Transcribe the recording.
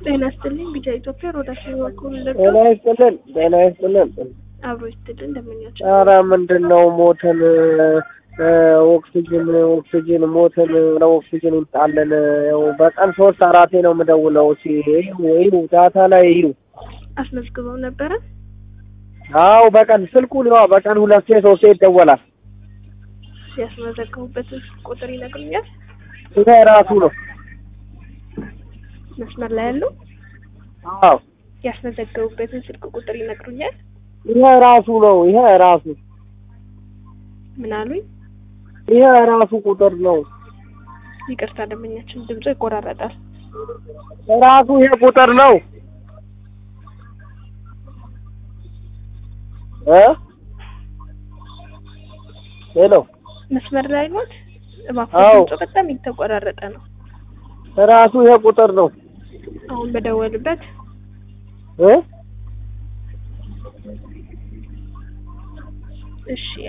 ጤና ይስጥልኝ ቢጃ ኢትዮጵያ ሮዳሽን በኩል ጤና ይስጥልን ጤና ይስጥልን። አብሮ ይስጥልን እንደምኛቸው ኧረ ምንድን ነው ሞተን እ ኦክሲጅን ኦክሲጅን ሞተን ለኦክሲጅን ይምጣልን። ያው በቀን ሶስት አራቴ ነው የምደውለው። እስኪ እዩ እዩ ዳታ ላይ እዩ። አስመዝግበው ነበረ። አዎ በቀን ስልኩን ያው በቀን ሁለቴ ሶስቴ ይደወላል። ያስመዘገቡበትን ቁጥር ይነግሩኛል። ይሄ ራሱ ነው። መስመር ላይ ያሉ አዎ ያስመዘገቡበትን ስልክ ቁጥር ይነግሩኛል። ይሄ ራሱ ነው። ይሄ ራሱ ምን አሉኝ? ይሄ ራሱ ቁጥር ነው። ይቅርታ ደንበኛችን ድምፁ ይቆራረጣል። ራሱ ይሄ ቁጥር ነው እ ሄሎ መስመር ላይ ኖት? እባክዎ አዎ። ድምፁ በጣም የተቆራረጠ ነው። ራሱ ይሄ ቁጥር ነው አሁን በደወልበት እ እሺ